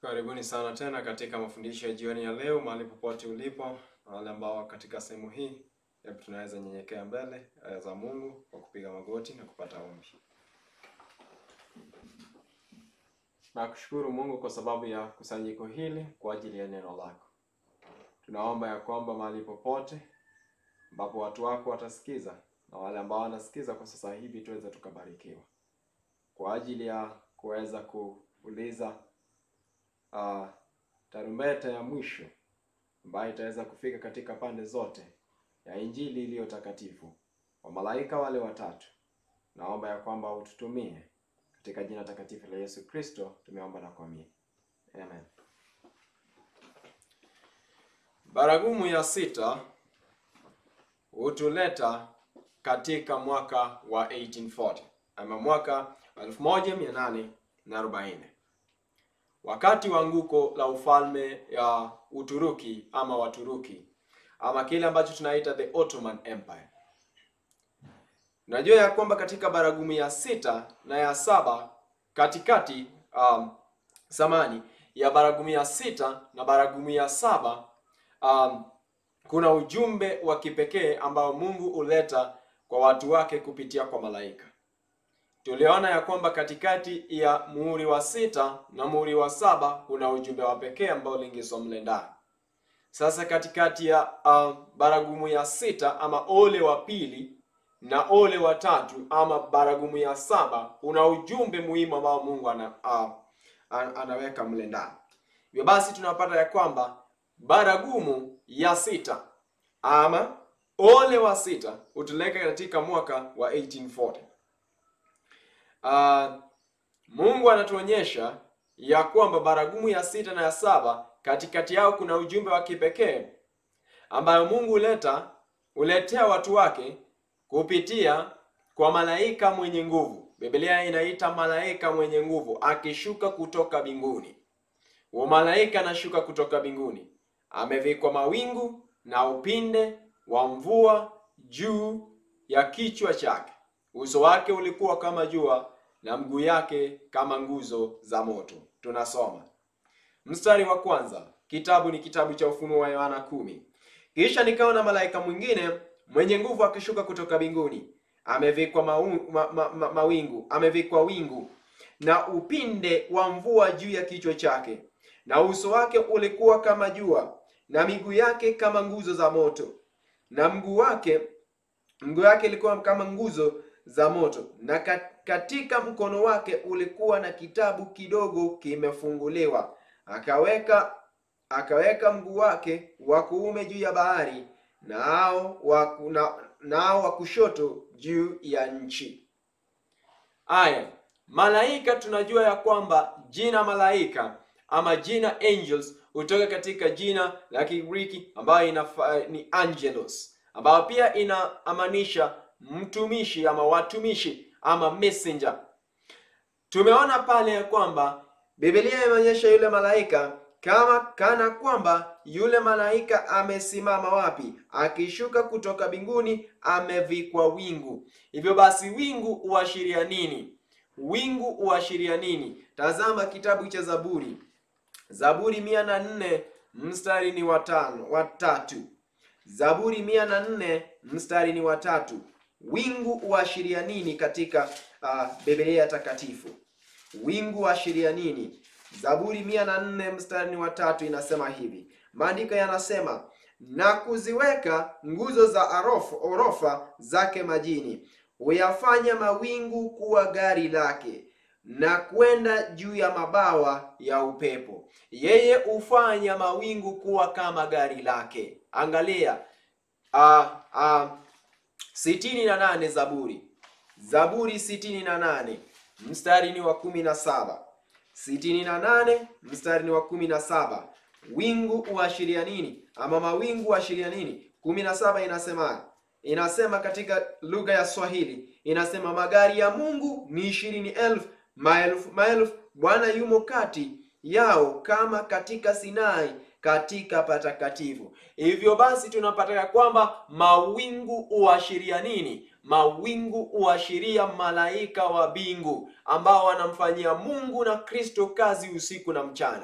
Karibuni sana tena katika mafundisho ya jioni ya leo, mahali popote ulipo, na wale ambao katika sehemu hii, hebu tunaweza nyenyekea mbele eh, za Mungu kwa kupiga magoti na kupata ombi. Nakushukuru Mungu kwa sababu ya kusanyiko hili kwa ajili ya neno lako. Tunaomba ya kwamba mahali popote ambapo watu wako watasikiza na wale ambao wanasikiza kwa sasa hivi tuweze tukabarikiwa kwa ajili ya kuweza kuuliza uh, tarumbeta ya mwisho ambayo itaweza kufika katika pande zote ya injili iliyo takatifu wa malaika wale watatu. Naomba ya kwamba ututumie katika jina takatifu la Yesu Kristo, tumeomba na kuamini, amen. Baragumu ya sita hutuleta katika mwaka wa 1840 ama mwaka 1840 wakati wa anguko la ufalme ya Uturuki ama Waturuki ama kile ambacho tunaita the Ottoman Empire. Unajua ya kwamba katika baragumu ya sita na ya saba katikati, um, samani ya baragumu ya sita na baragumu ya saba um, kuna ujumbe wa kipekee ambao Mungu huleta kwa watu wake kupitia kwa malaika. Tuliona ya kwamba katikati ya muhuri wa sita na muhuri wa saba kuna ujumbe wa pekee ambao uliingizwa mle ndani. Sasa katikati ya uh, baragumu ya sita ama ole wa pili na ole wa tatu ama baragumu ya saba kuna ujumbe muhimu ambao Mungu ana, uh, anaweka mle ndani. Hivyo basi tunapata ya kwamba baragumu ya sita ama ole wa sita hutuleka katika mwaka wa 1840. Uh, Mungu anatuonyesha ya kwamba baragumu ya sita na ya saba katikati yao kuna ujumbe wa kipekee ambayo Mungu huleta huletea watu wake kupitia kwa malaika mwenye nguvu. Biblia inaita malaika mwenye nguvu akishuka kutoka mbinguni. Huo malaika anashuka kutoka mbinguni, amevikwa mawingu na upinde wa mvua juu ya kichwa chake. Uso wake ulikuwa kama jua na mguu yake kama nguzo za moto. Tunasoma mstari wa kwanza, kitabu ni kitabu cha Ufunuo wa Yohana kumi. Kisha nikaona malaika mwingine mwenye nguvu akishuka kutoka mbinguni, amevikwa ma, ma, ma, mawingu, amevikwa wingu na upinde wa mvua juu ya kichwa chake, na uso wake ulikuwa kama jua na miguu yake kama nguzo za moto, na mguu wake mguu yake ilikuwa kama nguzo za moto, na katika mkono wake ulikuwa na kitabu kidogo kimefunguliwa. Akaweka akaweka mguu wake wa kuume juu ya bahari, nao wa na, nao wa kushoto juu ya nchi. Aya, malaika, tunajua ya kwamba jina malaika ama jina angels hutoka katika jina la Kigiriki ambayo ni angelos, ambayo pia inaamanisha mtumishi ama watumishi ama messenger. Tumeona pale ya kwamba Biblia imeonyesha yule malaika kama kana kwamba yule malaika amesimama wapi? Akishuka kutoka mbinguni, amevikwa wingu. Hivyo basi, wingu huashiria nini? Wingu huashiria nini? Tazama kitabu cha Zaburi, Zaburi mia na nne mstari ni watano watatu. Zaburi mia na nne mstari ni watatu. Wingu huashiria nini katika uh, Biblia takatifu? Wingu huashiria nini? Zaburi mia na nne mstari wa tatu inasema hivi, maandiko yanasema na kuziweka nguzo za arofa, orofa zake majini, huyafanya mawingu kuwa gari lake, na kwenda juu ya mabawa ya upepo. Yeye hufanya mawingu kuwa kama gari lake. Angalia uh, uh, sitini na nane Zaburi, Zaburi sitini na nane mstari ni wa kumi na saba sitini na nane mstari ni wa kumi na saba Wingu huashiria nini? Ama mawingu huashiria nini? kumi na saba inasema inasema katika lugha ya Swahili inasema magari ya Mungu ni ishirini elfu maelfu maelfu, Bwana yumo kati yao kama katika Sinai katika patakatifu. Hivyo basi tunapata ya kwamba mawingu huashiria nini? Mawingu huashiria malaika wa mbingu ambao wanamfanyia Mungu na Kristo kazi usiku na mchana.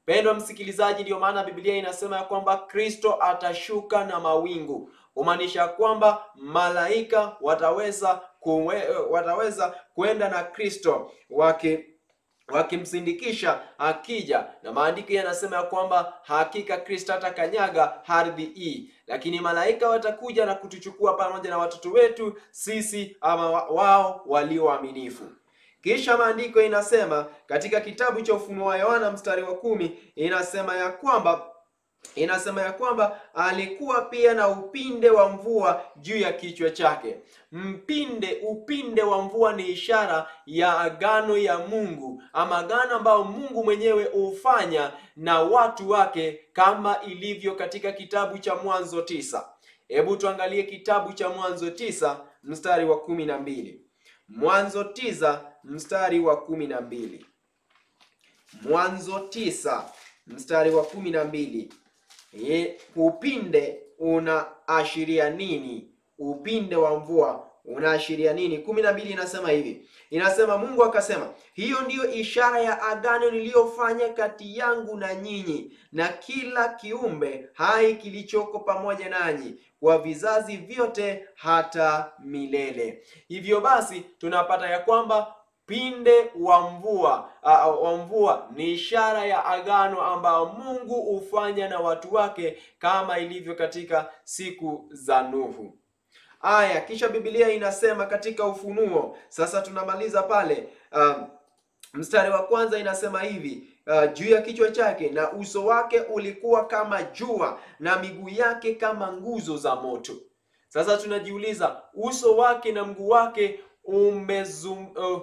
Pendwa msikilizaji, ndiyo maana Biblia inasema ya kwamba Kristo atashuka na mawingu, kumaanisha kwamba malaika wataweza kuwe, wataweza kwenda na Kristo waki wakimsindikisha akija, na maandiko yanasema ya kwamba hakika Kristo atakanyaga ardhi hii, lakini malaika watakuja na kutuchukua pamoja na watoto wetu sisi ama wao walio waaminifu. Kisha maandiko inasema katika kitabu cha Ufunuo wa Yohana mstari wa kumi inasema ya kwamba inasema ya kwamba alikuwa pia na upinde wa mvua juu ya kichwa chake. Mpinde, upinde wa mvua ni ishara ya agano ya Mungu ama agano ambayo Mungu mwenyewe hufanya na watu wake kama ilivyo katika kitabu cha Mwanzo tisa. Hebu tuangalie kitabu cha Mwanzo tisa mstari wa kumi na mbili. Mwanzo tisa mstari wa kumi na mbili. Mwanzo tisa mstari wa kumi na mbili. Ye, upinde unaashiria nini? Upinde wa mvua unaashiria nini? kumi na mbili inasema hivi, inasema Mungu akasema, hiyo ndiyo ishara ya agano niliyofanya kati yangu na nyinyi na kila kiumbe hai kilichoko pamoja nanyi kwa vizazi vyote hata milele. Hivyo basi tunapata ya kwamba pinde wa mvua uh, wa mvua ni ishara ya agano ambayo Mungu hufanya na watu wake kama ilivyo katika siku za Nuhu. Aya, kisha Biblia inasema katika Ufunuo, sasa tunamaliza pale um, mstari wa kwanza inasema hivi uh, juu ya kichwa chake na uso wake ulikuwa kama jua na miguu yake kama nguzo za moto. Sasa tunajiuliza uso wake na mguu wake umezum, uh,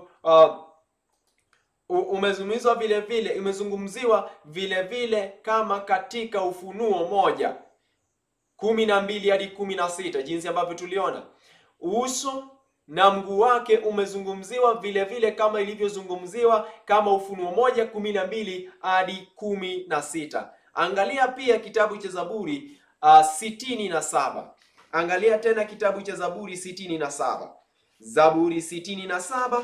uh, umezungumzwa vile vile imezungumziwa vile vile kama katika Ufunuo moja kumi na mbili hadi kumi na sita jinsi ambavyo tuliona uso na mguu wake umezungumziwa vile vile kama ilivyozungumziwa kama Ufunuo moja kumi na mbili hadi kumi na sita. Angalia pia kitabu cha Zaburi uh, sitini na saba. Angalia tena kitabu cha Zaburi sitini na saba. Zaburi sitini na saba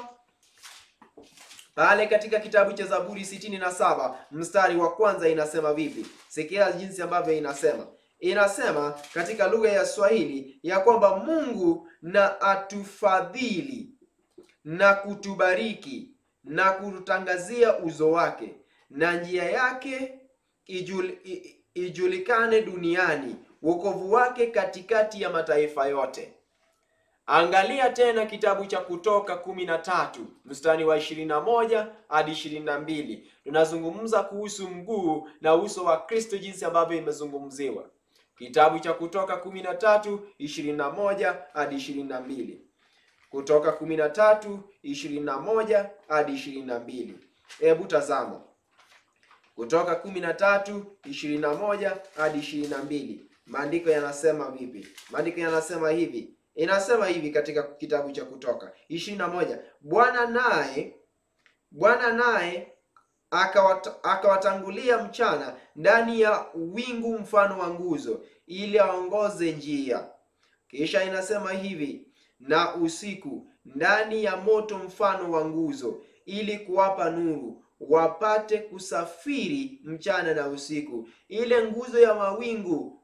pale katika kitabu cha Zaburi sitini na saba mstari wa kwanza inasema vipi? Sikia jinsi ambavyo inasema inasema katika lugha ya Swahili ya kwamba Mungu na atufadhili na kutubariki na kututangazia uzo wake na njia yake ijul, ijulikane duniani, wokovu wake katikati ya mataifa yote. Angalia tena kitabu cha Kutoka kumi na tatu mstari wa ishirini na moja hadi ishirini na mbili tunazungumza kuhusu mguu na uso wa Kristo jinsi ambavyo imezungumziwa. Kitabu cha Kutoka kumi na tatu ishirini na moja hadi ishirini na mbili Kutoka kumi na tatu ishirini na moja hadi ishirini na mbili Hebu tazama Kutoka kumi na tatu ishirini na moja hadi ishirini na mbili maandiko yanasema vipi? Maandiko yanasema hivi inasema hivi katika kitabu cha Kutoka ishirini na moja Bwana naye Bwana naye akawatangulia mchana ndani ya wingu mfano wa nguzo, ili aongoze njia. Kisha inasema hivi, na usiku ndani ya moto mfano wa nguzo, ili kuwapa nuru, wapate kusafiri mchana na usiku. Ile nguzo ya mawingu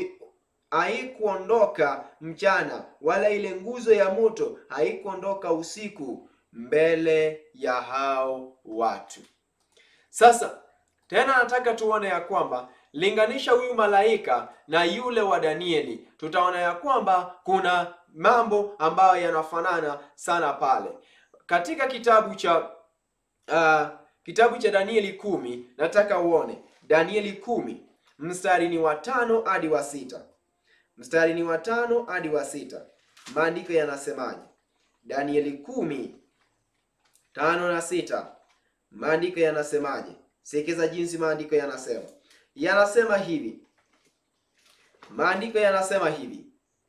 haikuondoka mchana, wala ile nguzo ya moto haikuondoka usiku mbele ya hao watu. Sasa tena nataka tuone ya kwamba linganisha huyu malaika na yule wa Danieli, tutaona ya kwamba kuna mambo ambayo yanafanana sana pale katika kitabu cha uh, kitabu cha Danieli kumi. Nataka uone Danieli kumi mstari ni wa tano hadi wa sita mstari ni wa tano hadi wa sita Maandiko yanasemaje? Danieli kumi tano na sita Maandiko yanasemaje? Sikiza jinsi maandiko yanasema. Yanasema hivi, maandiko yanasema hivi: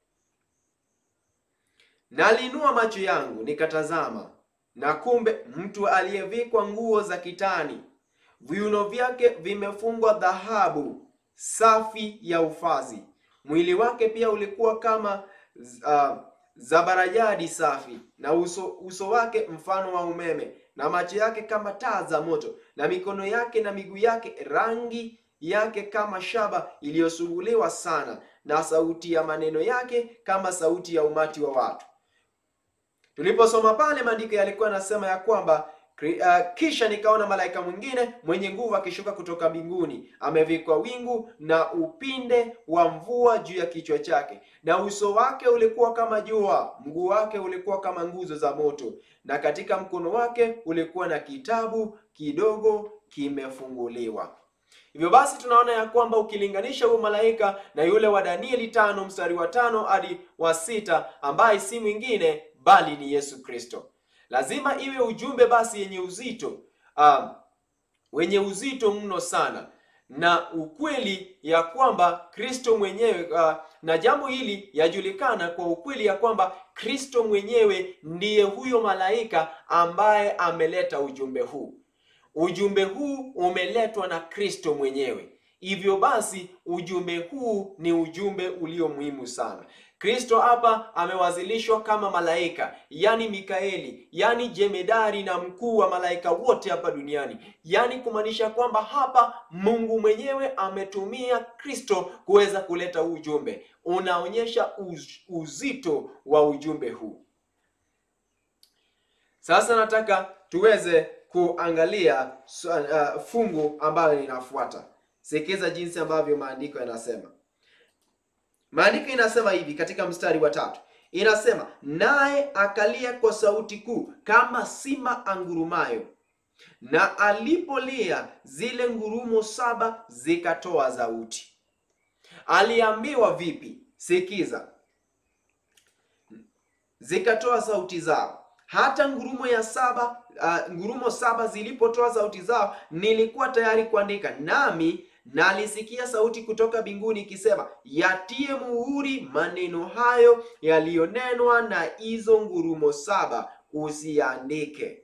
Naliinua macho yangu nikatazama, na kumbe mtu aliyevikwa nguo za kitani, viuno vyake vimefungwa dhahabu safi ya ufazi, mwili wake pia ulikuwa kama uh, zabarajadi safi, na uso, uso wake mfano wa umeme na macho yake kama taa za moto. na mikono yake na miguu yake rangi yake kama shaba iliyosuguliwa sana, na sauti ya maneno yake kama sauti ya umati wa watu. Tuliposoma pale, maandiko yalikuwa yanasema ya kwamba Uh, kisha nikaona malaika mwingine mwenye nguvu akishuka kutoka mbinguni, amevikwa wingu na upinde wa mvua juu ya kichwa chake, na uso wake ulikuwa kama jua, mguu wake ulikuwa kama nguzo za moto, na katika mkono wake ulikuwa na kitabu kidogo kimefunguliwa. Hivyo basi tunaona ya kwamba ukilinganisha huyo malaika na yule wa Danieli tano mstari wa tano hadi wa sita ambaye si mwingine bali ni Yesu Kristo. Lazima iwe ujumbe basi yenye uzito um, wenye uzito mno sana na ukweli ya kwamba Kristo mwenyewe uh, na jambo hili yajulikana kwa ukweli ya kwamba Kristo mwenyewe ndiye huyo malaika ambaye ameleta ujumbe huu. Ujumbe huu umeletwa na Kristo mwenyewe. Hivyo basi ujumbe huu ni ujumbe ulio muhimu sana. Kristo hapa amewazilishwa kama malaika, yani Mikaeli, yani jemedari na mkuu wa malaika wote hapa duniani, yani kumaanisha kwamba hapa Mungu mwenyewe ametumia Kristo kuweza kuleta ujumbe. Unaonyesha uz, uzito wa ujumbe huu. Sasa nataka tuweze kuangalia uh, fungu ambalo linafuata. Sikiza jinsi ambavyo maandiko yanasema. Maandiko inasema hivi katika mstari wa tatu, inasema naye akalia kwa sauti kuu kama simba angurumayo, na alipolia zile ngurumo saba zikatoa sauti. Aliambiwa vipi? Sikiza, zikatoa sauti zao. Hata ngurumo ya saba uh, ngurumo saba zilipotoa sauti zao, nilikuwa tayari kuandika, nami nalisikia sauti kutoka mbinguni ikisema, yatie muhuri maneno hayo yaliyonenwa na hizo ngurumo saba, usiandike.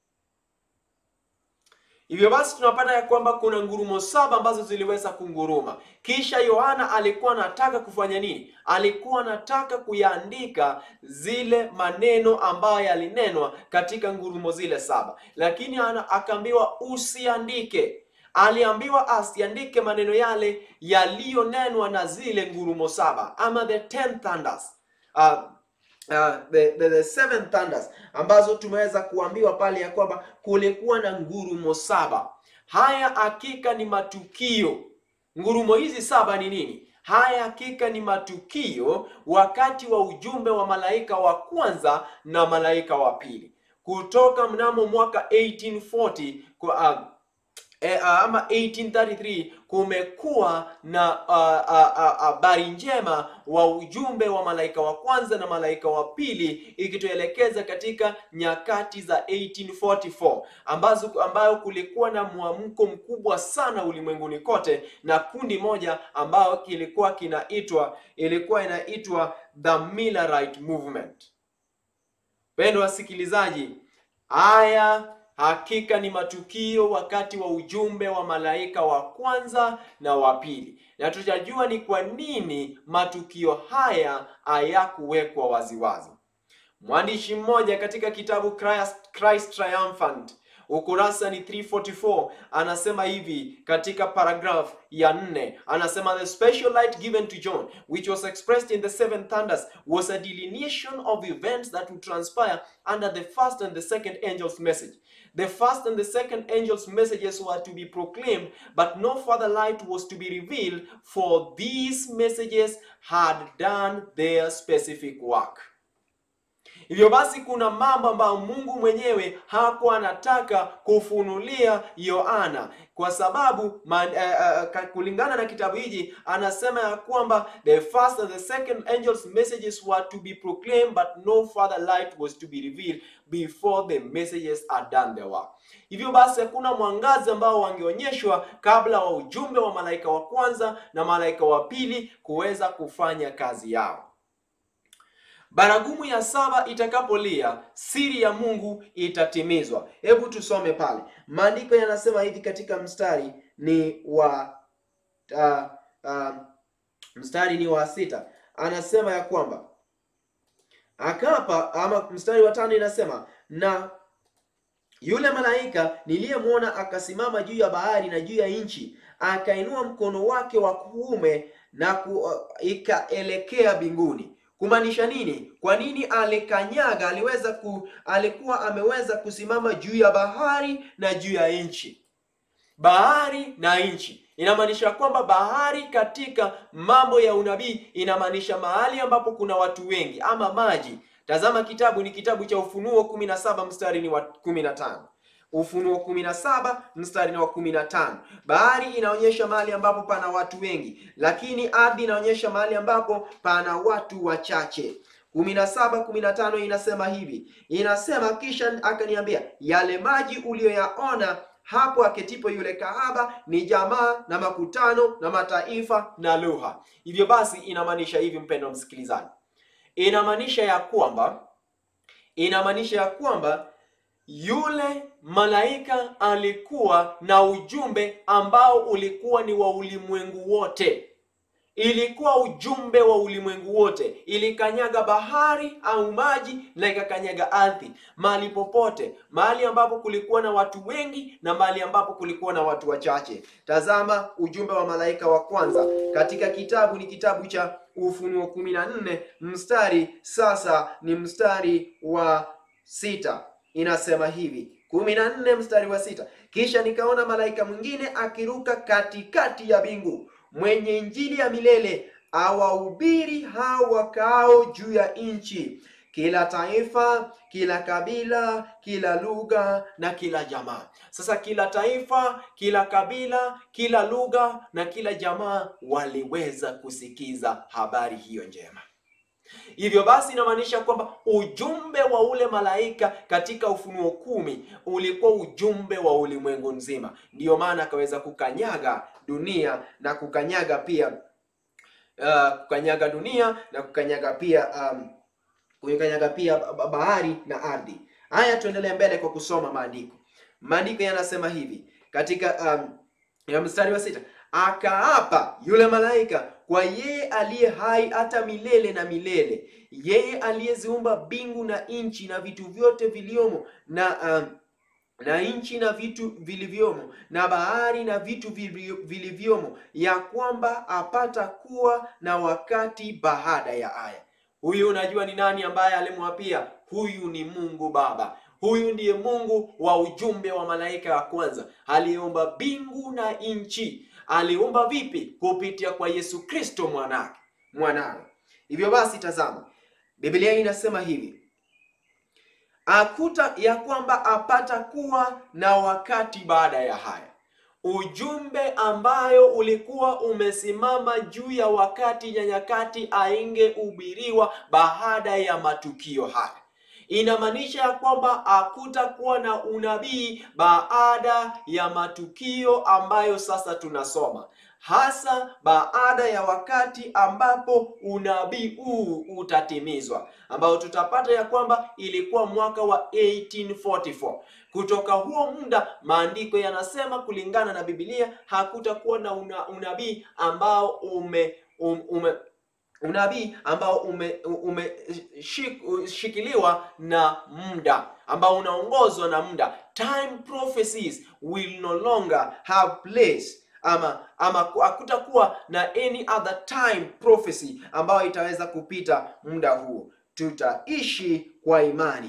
Hivyo basi tunapata ya kwamba kuna ngurumo saba ambazo ziliweza kunguruma. Kisha Yohana alikuwa anataka kufanya nini? Alikuwa anataka kuyaandika zile maneno ambayo yalinenwa katika ngurumo zile saba, lakini akaambiwa usiandike. Aliambiwa asiandike maneno yale yaliyonenwa na zile ngurumo saba ama the ten thunders. Uh, Uh, the, the, the seven thunders ambazo tumeweza kuambiwa pale ya kwamba kulikuwa na ngurumo saba. Haya hakika ni matukio. Ngurumo hizi saba ni nini? Haya hakika ni matukio wakati wa ujumbe wa malaika wa kwanza na malaika wa pili kutoka mnamo mwaka 1840 kwa uh, E, uh, ama 1833 kumekuwa na habari uh, uh, uh, njema wa ujumbe wa malaika wa kwanza na malaika wa pili ikituelekeza katika nyakati za 1844 ambazo ambayo kulikuwa na mwamko mkubwa sana ulimwenguni kote, na kundi moja ambayo kilikuwa kinaitwa ilikuwa inaitwa the Millerite Movement. Pendo wasikilizaji, haya hakika ni matukio wakati wa ujumbe wa malaika wa kwanza na wa pili, na tutajua ni kwa nini matukio haya hayakuwekwa waziwazi. Mwandishi mmoja katika kitabu Christ, Christ Triumphant ukurasa ni 344 anasema hivi katika paragraph ya nne, anasema the special light given to John which was expressed in the seven thunders was a delineation of events that would transpire under the first and the second angel's message. The first and the second angel's messages were to be proclaimed, but no further light was to be revealed, for these messages had done their specific work. Hivyo basi kuna mambo ambayo Mungu mwenyewe hakuwa anataka kufunulia Yohana kwa sababu man, uh, uh, kulingana na kitabu hiki anasema ya kwamba the first and the second angels messages were to be proclaimed but no further light was to be revealed before the messages are done their work. Hivyo basi hakuna mwangazi ambao wangeonyeshwa kabla wa ujumbe wa malaika wa kwanza na malaika wa pili kuweza kufanya kazi yao. Baragumu ya saba itakapolia, siri ya Mungu itatimizwa. Hebu tusome pale, maandiko yanasema hivi katika mstari ni wa uh, uh, mstari ni wa sita, anasema ya kwamba akapa, ama mstari wa tano inasema na Yule malaika niliyemwona akasimama juu ya bahari na juu ya nchi, akainua mkono wake wa kuume na ku, ikaelekea mbinguni. Kumaanisha nini? Kwa nini alikanyaga? Aliweza ku, alikuwa ameweza kusimama juu ya bahari na juu ya nchi. Bahari na nchi inamaanisha kwamba bahari katika mambo ya unabii inamaanisha mahali ambapo kuna watu wengi ama maji. Tazama kitabu ni kitabu cha Ufunuo 17 mstari ni wa 15. Ufunuo 17 mstari ni wa 15. Bahari inaonyesha mahali ambapo pana watu wengi, lakini ardhi inaonyesha mahali ambapo pana watu wachache. 17 15 inasema hivi, inasema kisha akaniambia, yale maji uliyoyaona hapo aketipo yule kahaba ni jamaa na makutano na mataifa na lugha. Hivyo basi inamaanisha hivi, mpendwa msikilizaji, inamaanisha ya kwamba inamaanisha ya kwamba yule malaika alikuwa na ujumbe ambao ulikuwa ni wa ulimwengu wote. Ilikuwa ujumbe wa ulimwengu wote, ilikanyaga bahari au maji na ikakanyaga ardhi, mahali popote, mahali ambapo kulikuwa na watu wengi na mahali ambapo kulikuwa na watu wachache. Tazama ujumbe wa malaika wa kwanza katika kitabu ni kitabu cha Ufunuo kumi na nne mstari sasa ni mstari wa sita inasema hivi kumi na nne mstari wa sita kisha nikaona malaika mwingine akiruka katikati ya mbingu mwenye injili ya milele awahubiri hao wakaao juu ya nchi kila taifa kila kabila kila lugha na kila jamaa sasa kila taifa kila kabila kila lugha na kila jamaa waliweza kusikiza habari hiyo njema Hivyo basi inamaanisha kwamba ujumbe wa ule malaika katika Ufunuo kumi ulikuwa ujumbe wa ulimwengu nzima. Ndiyo maana akaweza kukanyaga dunia na kukanyaga pia uh, kukanyaga dunia na kukanyaga pia um, kukanyaga pia bahari na ardhi. Haya, tuendelee mbele kwa kusoma maandiko. Maandiko yanasema hivi katika um, ya mstari wa sita akaapa yule malaika kwa yeye aliye hai hata milele na milele, yeye aliyeziumba mbingu na nchi na vitu vyote viliomo na um, na nchi na vitu vilivyomo na bahari na vitu vilivyomo, ya kwamba apata kuwa na wakati baada ya haya. Huyu unajua ni nani ambaye alimwapia? Huyu ni Mungu Baba. Huyu ndiye Mungu wa ujumbe wa malaika wa kwanza, aliumba mbingu na nchi. Aliumba vipi? Kupitia kwa Yesu Kristo mwanake mwanawe. Hivyo basi, tazama, Biblia inasema hivi akuta ya kwamba apata kuwa na wakati baada ya haya. Ujumbe ambayo ulikuwa umesimama juu ya wakati na nyakati aingehubiriwa baada ya matukio haya inamaanisha ya kwamba hakutakuwa na unabii baada ya matukio ambayo sasa tunasoma, hasa baada ya wakati ambapo unabii huu utatimizwa, ambao tutapata ya kwamba ilikuwa mwaka wa 1844. Kutoka huo muda maandiko yanasema kulingana na Biblia hakutakuwa na una, unabii ambao ume, um, ume unabii ambao umeshikiliwa ume, na muda ambao unaongozwa na muda. Time prophecies will no longer have place, ama ama hakutakuwa na any other time prophecy ambayo itaweza kupita muda huo. Tutaishi kwa imani.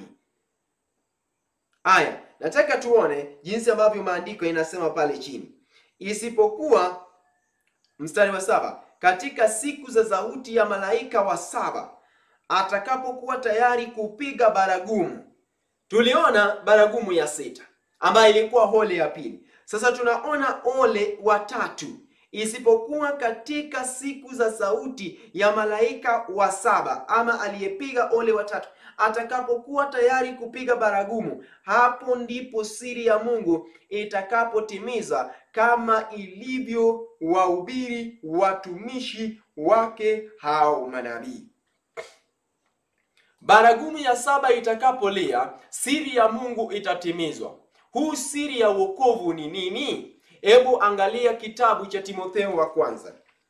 Aya, nataka tuone jinsi ambavyo maandiko inasema pale chini, isipokuwa mstari wa saba katika siku za sauti ya malaika wa saba atakapokuwa tayari kupiga baragumu. Tuliona baragumu ya sita ambayo ilikuwa ole ya pili. Sasa tunaona ole wa tatu, isipokuwa katika siku za sauti ya malaika wa saba ama aliyepiga ole wa tatu atakapokuwa tayari kupiga baragumu, hapo ndipo siri ya Mungu itakapotimiza kama ilivyo wahubiri watumishi wake hao manabii. Baragumu ya saba itakapolia, siri ya Mungu itatimizwa. Huu siri ya wokovu ni nini? Hebu angalia kitabu cha Timotheo wa kwanza.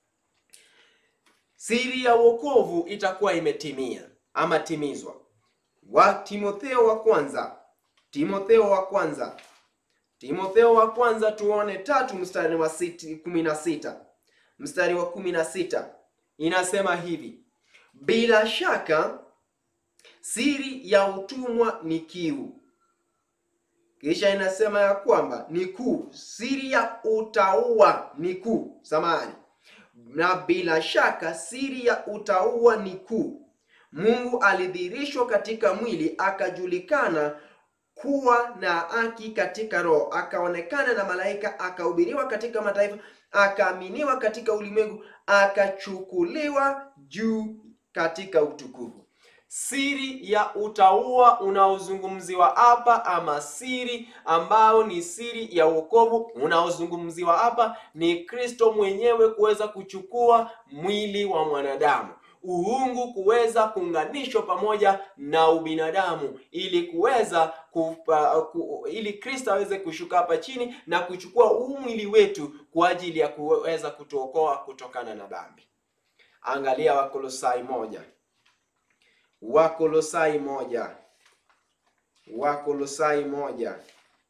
Siri ya wokovu itakuwa imetimia ama timizwa wa Timotheo wa kwanza Timotheo wa kwanza, Timotheo wa kwanza tuone tatu mstari wa siti, kumi na sita mstari wa kumi na sita inasema hivi: bila shaka siri ya utumwa ni kiu. Kisha inasema ya kwamba ni kuu, siri ya utauwa ni kuu, samahani, na bila shaka siri ya utauwa ni kuu. Mungu alidhihirishwa katika mwili, akajulikana kuwa na haki katika roho, akaonekana na malaika, akahubiriwa katika mataifa, akaaminiwa katika ulimwengu, akachukuliwa juu katika utukufu. Siri ya utauwa unaozungumziwa hapa ama siri ambayo ni siri ya wokovu unaozungumziwa hapa ni Kristo mwenyewe kuweza kuchukua mwili wa mwanadamu, uungu kuweza kuunganishwa pamoja na ubinadamu ili kuweza kupa, ku, ili Kristo aweze kushuka hapa chini na kuchukua huu mwili wetu kwa ajili ya kuweza kutuokoa kutokana na dhambi. Angalia Wakolosai moja Wakolosai moja Wakolosai moja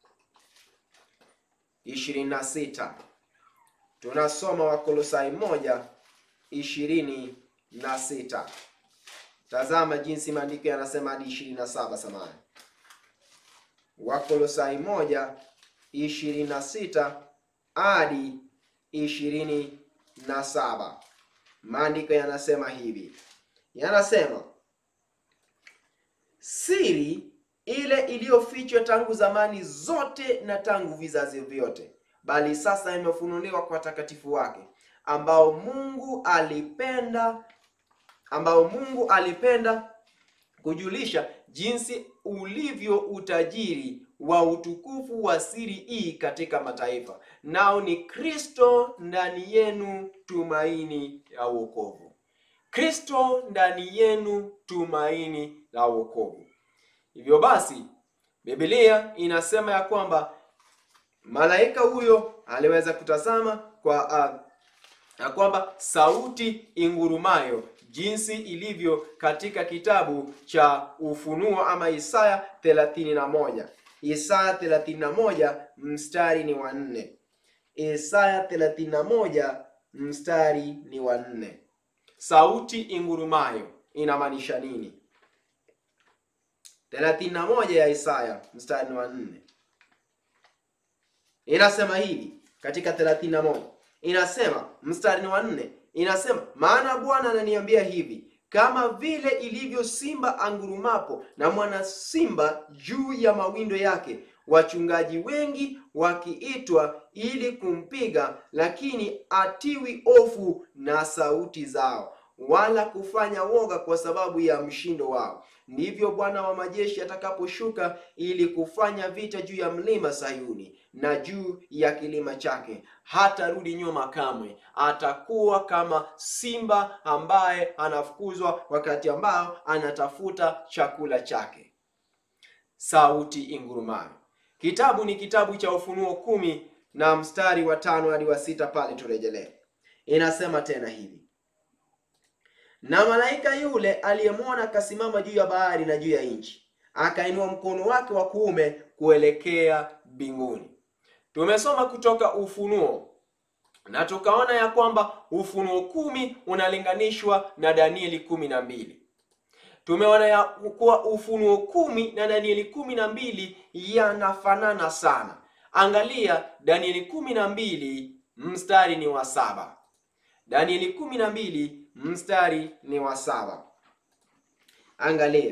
ishirini na sita tunasoma Wakolosai moja ishirini na sita Tazama jinsi maandiko yanasema hadi ishirini na saba samani. Wakolosai moja ishirini na sita hadi ishirini na saba maandiko yanasema hivi, yanasema siri ile iliyofichwa tangu zamani zote na tangu vizazi vyote, bali sasa imefunuliwa kwa watakatifu wake, ambao Mungu alipenda ambao Mungu alipenda kujulisha jinsi ulivyo utajiri wa utukufu wa siri hii katika mataifa, nao ni Kristo ndani yenu, tumaini la wokovu. Kristo ndani yenu, tumaini la wokovu. Hivyo basi, Biblia inasema ya kwamba malaika huyo aliweza kutazama kwa uh, ya kwamba sauti ingurumayo jinsi ilivyo katika kitabu cha Ufunuo ama Isaya 31. Isaya 31 mstari ni wa nne. Isaya 31 mstari ni wa nne. Sauti ingurumayo inamaanisha nini? 31 ya Isaya mstari ni wa nne inasema hivi katika 31 inasema mstari wa nne inasema, maana Bwana ananiambia hivi, kama vile ilivyo simba angurumapo na mwana simba juu ya mawindo yake, wachungaji wengi wakiitwa ili kumpiga, lakini atiwi hofu na sauti zao, wala kufanya woga kwa sababu ya mshindo wao. Ndivyo Bwana wa majeshi atakaposhuka ili kufanya vita juu ya mlima Sayuni na juu ya kilima chake. Hatarudi nyuma kamwe, atakuwa kama simba ambaye anafukuzwa wakati ambao anatafuta chakula chake. Sauti ingurumayo. Kitabu ni kitabu cha Ufunuo kumi na mstari wa tano hadi wa sita pale turejelee, inasema tena hivi na malaika yule aliyemwona akasimama juu ya bahari na juu ya nchi, akainua mkono wake wa kuume kuelekea mbinguni. Tumesoma kutoka Ufunuo na tukaona ya kwamba Ufunuo kumi unalinganishwa na Danieli kumi na mbili. Tumeona ya kuwa Ufunuo kumi na Danieli kumi na mbili yanafanana sana. Angalia Danieli kumi na mbili mstari ni wa saba. Danieli kumi na mbili mstari ni wa saba. Angalia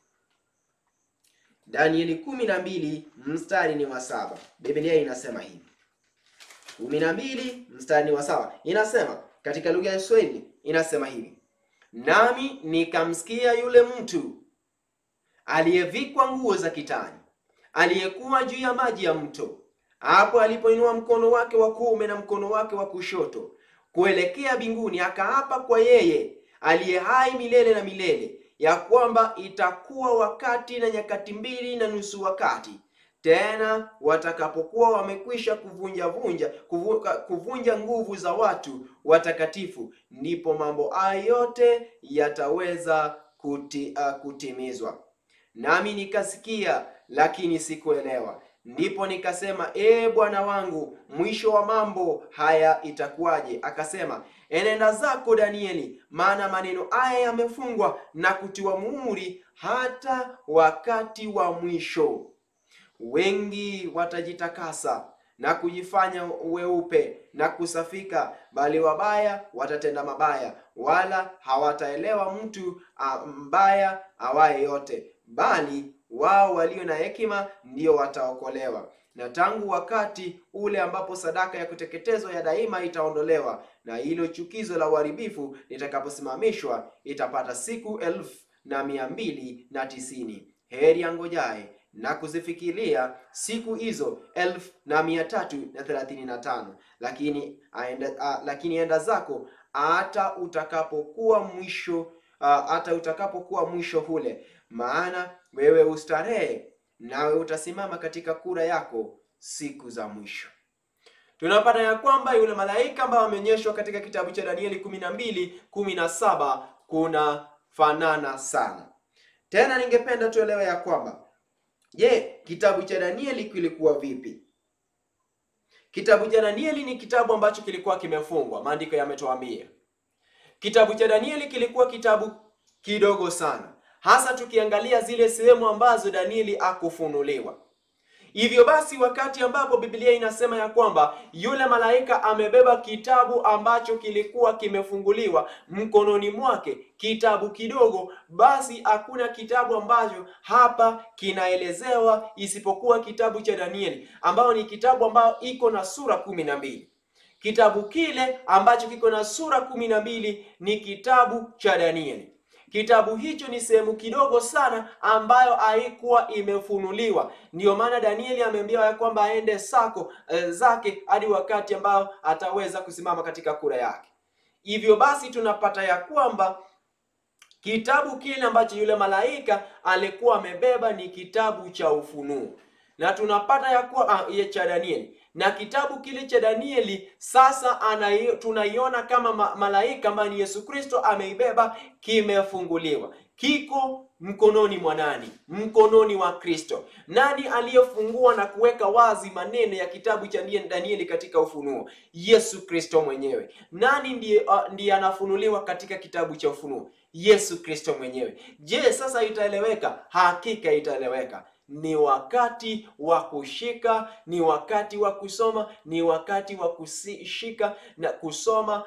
Danieli kumi na mbili mstari ni wa saba. Biblia inasema hivi, kumi na mbili mstari ni wa saba, inasema katika lugha ya Kiswahili inasema hivi, nami nikamsikia yule mtu aliyevikwa nguo za kitani aliyekuwa juu ya maji ya mto, hapo alipoinua mkono wake wa kuume na mkono wake wa kushoto kuelekea mbinguni, akaapa kwa yeye aliye hai milele na milele, ya kwamba itakuwa wakati na nyakati mbili na nusu wakati tena watakapokuwa wamekwisha kuvunja vunja kuvunja, kuvunja nguvu za watu watakatifu, ndipo mambo haya yote yataweza kuti, uh, kutimizwa. nami nikasikia, lakini sikuelewa. Ndipo nikasema, ee Bwana wangu, mwisho wa mambo haya itakuwaje? Akasema, enenda zako Danieli, maana maneno haya yamefungwa na kutiwa muhuri hata wakati wa mwisho. Wengi watajitakasa na kujifanya weupe na kusafika, bali wabaya watatenda mabaya, wala hawataelewa mtu a, mbaya awaye yote, bali wao walio na hekima ndio wataokolewa. Na tangu wakati ule ambapo sadaka ya kuteketezwa ya daima itaondolewa na hilo chukizo la uharibifu litakaposimamishwa, itapata siku elfu na mia mbili na tisini. Heri angojaye na kuzifikiria siku hizo elfu na mia tatu na thelathini na tano. Lakini aenda, a, lakini enda zako hata utakapokuwa mwisho a, hata utakapokuwa mwisho ule, maana wewe ustarehe nawe utasimama katika kura yako siku za mwisho. Tunapata ya kwamba yule malaika ambaye ameonyeshwa katika kitabu cha Danieli kumi na mbili kumi na saba kuna fanana sana. Tena ningependa tuelewe ya kwamba je, kitabu cha Danieli kilikuwa vipi? Kitabu cha Danieli ni kitabu ambacho kilikuwa kimefungwa, maandiko yametuambia. Kitabu cha Danieli kilikuwa kitabu kidogo sana, hasa tukiangalia zile sehemu ambazo Danieli akufunuliwa. Hivyo basi, wakati ambapo Biblia inasema ya kwamba yule malaika amebeba kitabu ambacho kilikuwa kimefunguliwa mkononi mwake, kitabu kidogo, basi hakuna kitabu ambacho hapa kinaelezewa isipokuwa kitabu cha Danieli, ambayo ni kitabu ambayo iko na sura kumi na mbili. Kitabu kile ambacho kiko na sura kumi na mbili ni kitabu cha Danieli. Kitabu hicho ni sehemu kidogo sana ambayo haikuwa imefunuliwa. Ndiyo maana Danieli ameambiwa ya kwamba aende sako e, zake hadi wakati ambao ataweza kusimama katika kura yake. Hivyo basi tunapata ya kwamba kitabu kile ambacho yule malaika alikuwa amebeba ni kitabu cha Ufunuo, na tunapata ya kuwa ah, cha Danieli na kitabu kile cha Danieli sasa anai, tunaiona kama ma, malaika ambaye ni Yesu Kristo ameibeba, kimefunguliwa, kiko mkononi mwa nani? Mkononi wa Kristo. Nani aliyefungua na kuweka wazi maneno ya kitabu cha Danieli katika Ufunuo? Yesu Kristo mwenyewe. Nani ndiye, uh, ndiye anafunuliwa katika kitabu cha Ufunuo? Yesu Kristo mwenyewe. Je, sasa itaeleweka? Hakika itaeleweka. Ni wakati wa kushika, ni wakati wa kusoma, ni wakati wa kushika na kusoma,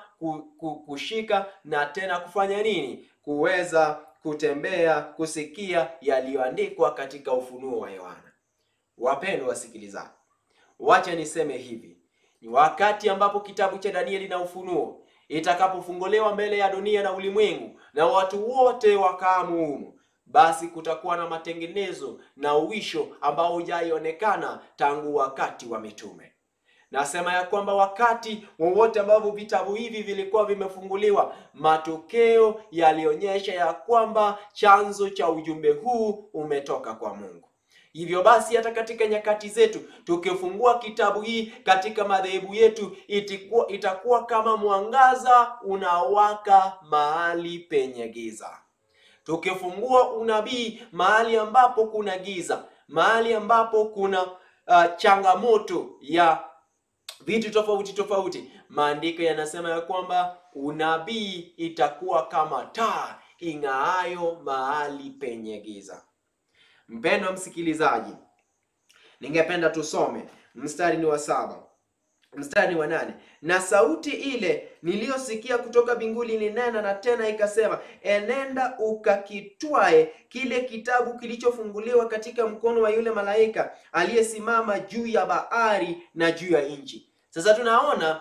kushika na tena kufanya nini? Kuweza kutembea, kusikia yaliyoandikwa katika ufunuo wa Yohana. Wapendwa wasikilizaji, wacha niseme hivi, ni wakati ambapo kitabu cha Danieli na Ufunuo itakapofunguliwa mbele ya dunia na ulimwengu na watu wote wakaamu humo basi kutakuwa na matengenezo na uwisho ambao hujaionekana tangu wakati wa mitume. Nasema ya kwamba wakati wowote ambapo vitabu hivi vilikuwa vimefunguliwa, matokeo yalionyesha ya kwamba chanzo cha ujumbe huu umetoka kwa Mungu. Hivyo basi hata katika nyakati zetu tukifungua kitabu hii katika madhehebu yetu itakuwa, itakuwa kama mwangaza unawaka mahali penye giza tukifungua unabii mahali ambapo kuna giza, mahali ambapo kuna uh, changamoto ya vitu tofauti tofauti, maandiko yanasema ya kwamba unabii itakuwa kama taa ing'aayo mahali penye giza. Mpendwa msikilizaji, ningependa tusome mstari ni wa saba mstari wa nane na sauti ile niliyosikia kutoka mbinguni ilinena na tena ikasema, enenda ukakitwae kile kitabu kilichofunguliwa katika mkono wa yule malaika aliyesimama juu ya bahari na juu ya nchi. Sasa tunaona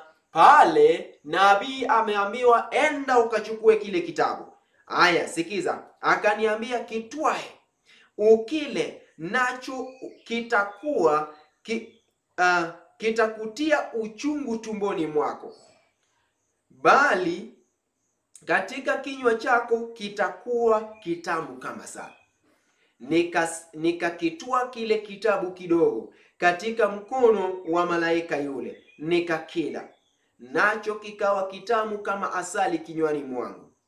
pale nabii ameambiwa enda ukachukue kile kitabu. Aya, sikiza, akaniambia kitwae, ukile nacho kitakuwa ki, uh, kitakutia uchungu tumboni mwako, bali katika kinywa chako kitakuwa kitamu kama sala. Nikakitwaa kile kitabu kidogo katika mkono wa malaika yule, nikakila, nacho kikawa kitamu kama asali kinywani mwangu,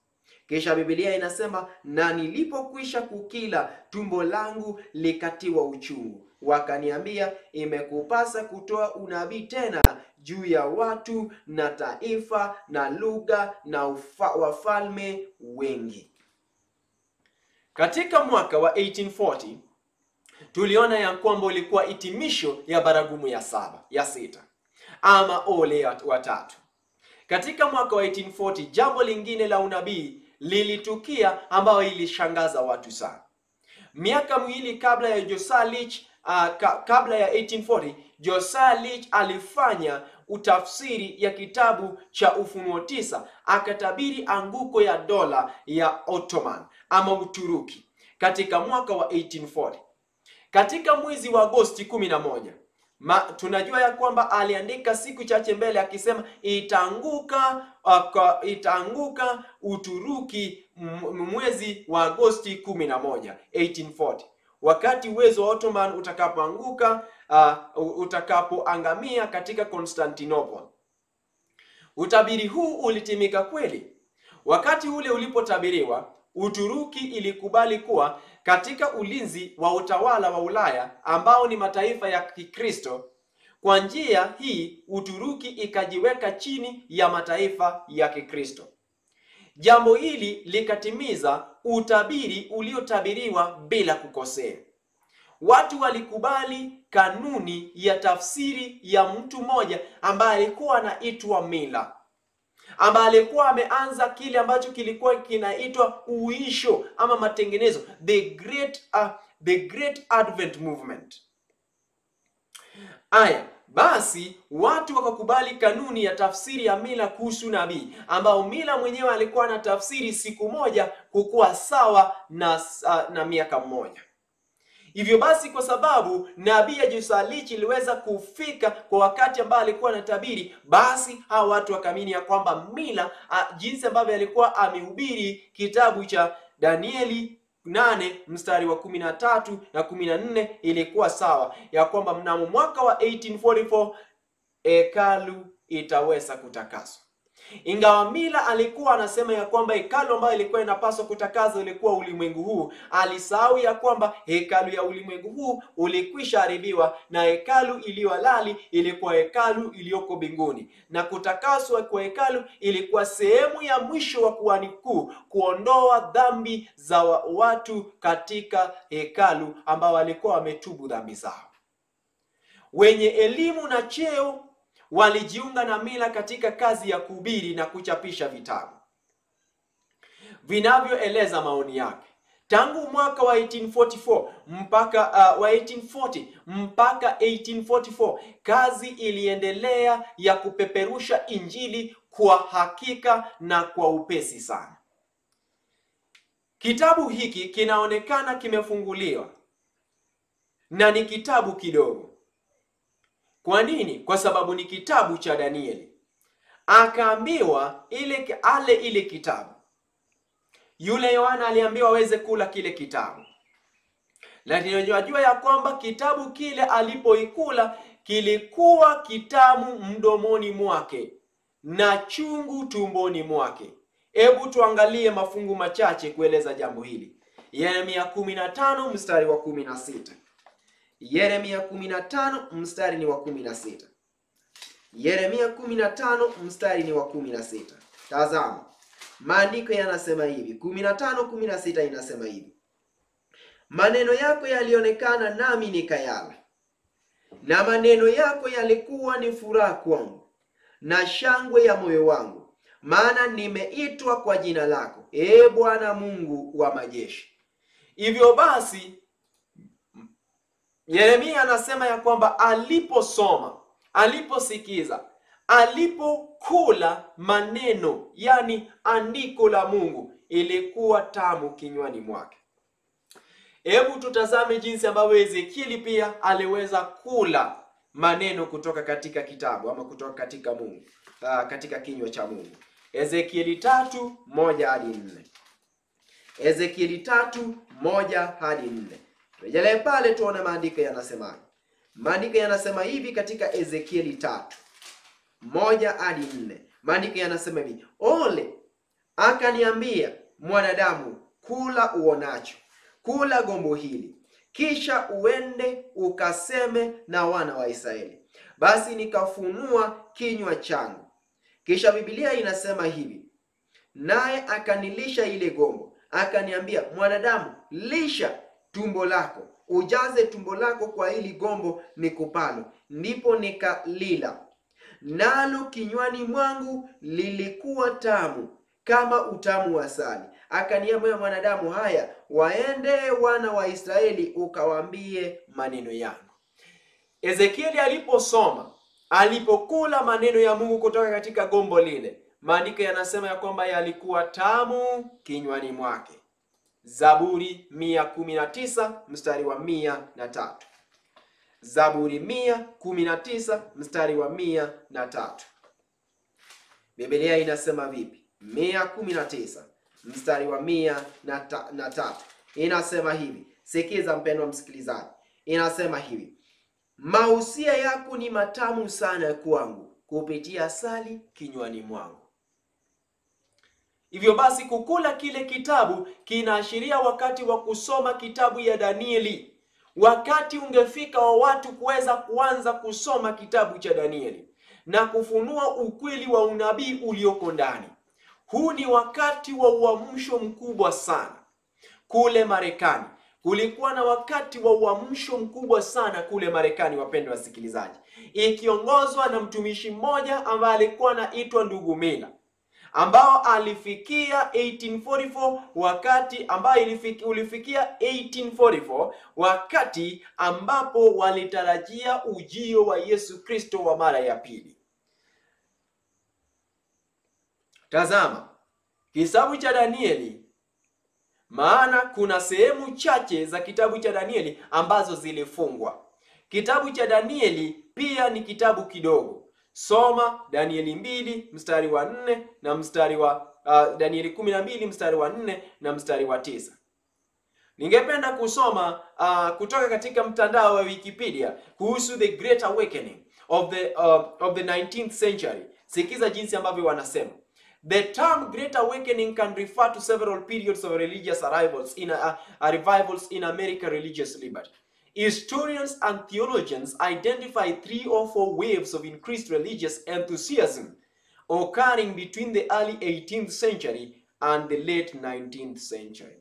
Kisha Biblia inasema na nilipokwisha kukila, tumbo langu likatiwa uchungu. Wakaniambia, imekupasa kutoa unabii tena juu ya watu na taifa na lugha na ufa, wafalme wengi. Katika mwaka wa 1840 tuliona ya kwamba ulikuwa hitimisho ya baragumu ya saba ya sita ama ole wa tatu. Katika mwaka wa 1840 jambo lingine la unabii lilitukia ambayo ilishangaza watu sana. Miaka miwili kabla ya Josiah Leach, uh, ka, kabla ya 1840 Josiah Leach alifanya utafsiri ya kitabu cha Ufunuo tisa, akatabiri anguko ya dola ya Ottoman ama Uturuki katika mwaka wa 1840. Katika mwezi wa Agosti 11 Ma, tunajua ya kwamba aliandika siku chache mbele akisema itaanguka uh, itaanguka Uturuki mwezi wa Agosti 11 1840, wakati uwezo wa Ottoman utakapoanguka uh, utakapoangamia katika Constantinople. Utabiri huu ulitimika kweli. Wakati ule ulipotabiriwa, Uturuki ilikubali kuwa katika ulinzi wa utawala wa Ulaya ambao ni mataifa ya Kikristo. Kwa njia hii Uturuki ikajiweka chini ya mataifa ya Kikristo. Jambo hili likatimiza utabiri uliotabiriwa bila kukosea. Watu walikubali kanuni ya tafsiri ya mtu mmoja ambaye alikuwa anaitwa Mila ambaye alikuwa ameanza kile ambacho kilikuwa kinaitwa uisho ama matengenezo, the great uh, the great advent movement. Aya, basi watu wakakubali kanuni ya tafsiri ya Mila kuhusu nabii, ambao Mila mwenyewe alikuwa na tafsiri siku moja kukuwa sawa na, uh, na miaka mmoja. Hivyo basi kwa sababu nabii ya Josiah Leach iliweza kufika kwa wakati ambao alikuwa anatabiri, basi hawa watu wakaamini ya kwamba Mila a, jinsi ambavyo alikuwa amehubiri kitabu cha Danieli nane mstari wa kumi na tatu na kumi na nne ilikuwa sawa, ya kwamba mnamo mwaka wa 1844 hekalu itaweza kutakaswa. Ingawa Mila alikuwa anasema ya kwamba hekalu ambayo ilikuwa inapaswa kutakazwa ilikuwa ulimwengu huu, alisahau ya kwamba hekalu ya ulimwengu huu ulikwisha haribiwa na hekalu iliyo halali ilikuwa hekalu iliyoko mbinguni, na kutakaswa kwa hekalu ilikuwa sehemu ya mwisho wa kuhani mkuu kuondoa dhambi za watu katika hekalu ambao walikuwa wametubu dhambi zao. Wenye elimu na cheo walijiunga na Mila katika kazi ya kuhubiri na kuchapisha vitabu vinavyoeleza maoni yake. Tangu mwaka wa 1844 mpaka uh, wa 1840 mpaka 1844 kazi iliendelea ya kupeperusha Injili kwa hakika na kwa upesi sana. Kitabu hiki kinaonekana kimefunguliwa na ni kitabu kidogo. Kwa nini? Kwa sababu ni kitabu cha Danieli. Akaambiwa ile ale ile kitabu. Yule Yohana aliambiwa aweze kula kile kitabu, lakini unajua ya kwamba kitabu kile alipoikula kilikuwa kitamu mdomoni mwake na chungu tumboni mwake. Hebu tuangalie mafungu machache kueleza jambo hili. Yeremia 15 mstari wa 16. Yeremia 15 mstari ni wa 16. Yeremia 15 mstari ni wa 16. Tazama, maandiko yanasema hivi, 15 16 inasema hivi: maneno yako yalionekana nami nikayala, na maneno yako yalikuwa ni furaha kwangu na shangwe ya moyo wangu, maana nimeitwa kwa jina lako, ee Bwana Mungu wa majeshi. Hivyo basi Yeremia anasema ya kwamba aliposoma, aliposikiza, alipokula maneno, yani andiko la Mungu, ilikuwa tamu kinywani mwake. Hebu tutazame jinsi ambavyo Ezekieli pia aliweza kula maneno kutoka katika kitabu ama kutoka katika Mungu, uh, katika kinywa cha Mungu. Ezekieli tatu moja hadi nne. Ezekieli tatu moja hadi nne. Rejelee pale tuone maandiko yanasemaje. Maandiko yanasema hivi katika Ezekieli tatu moja hadi nne. Maandiko yanasema hivi: ole akaniambia, mwanadamu, kula uonacho, kula gombo hili, kisha uende ukaseme na wana wa Israeli. Basi nikafunua kinywa changu. Kisha Biblia inasema hivi, naye akanilisha ile gombo, akaniambia, mwanadamu, lisha tumbo lako, ujaze tumbo lako kwa hili gombo nikupalo. Ndipo nikalila, nalo kinywani mwangu lilikuwa tamu kama utamu wa asali. Akaniambia, mwanadamu, haya waende wana wa Israeli ukawaambie maneno yangu. Ezekieli aliposoma, alipokula maneno ya Mungu kutoka katika gombo lile, maandiko yanasema ya kwamba yalikuwa tamu kinywani mwake. Zaburi 119 mstari wa mia na tatu. Zaburi 119 mstari wa mia na tatu. Biblia inasema vipi? 119 mstari wa mia na, ta, na tatu inasema hivi. Sikiza mpendwa msikilizaji, inasema hivi mausia yako ni matamu sana kwangu, kupitia asali kinywani mwangu. Hivyo basi kukula kile kitabu kinaashiria wakati wa kusoma kitabu ya Danieli. Wakati ungefika wa watu kuweza kuanza kusoma kitabu cha Danieli na kufunua ukweli wa unabii ulioko ndani. Huu ni wakati wa uamsho mkubwa sana kule Marekani. Kulikuwa na wakati wa uamsho mkubwa sana kule Marekani, wapendwa wasikilizaji, ikiongozwa na mtumishi mmoja ambaye alikuwa anaitwa ndugu Mila ambao alifikia 1844 wakati ambayo ilifiki, ulifikia 1844 wakati ambapo walitarajia ujio wa Yesu Kristo wa mara ya pili. Tazama kitabu cha Danieli, maana kuna sehemu chache za kitabu cha Danieli ambazo zilifungwa. Kitabu cha Danieli pia ni kitabu kidogo. Soma Danieli mbili mstari wa nne na mstari wa uh, Danieli kumi na mbili mstari wa nne na mstari wa tisa. Ningependa kusoma uh, kutoka katika mtandao wa Wikipedia kuhusu the Great Awakening of the uh, of the 19th century. Sikiza jinsi ambavyo wanasema. The term Great Awakening can refer to several periods of religious arrivals in a, a revivals in American religious liberty. Historians and theologians identify three or four waves of increased religious enthusiasm occurring between the early 18th century and the late 19th century.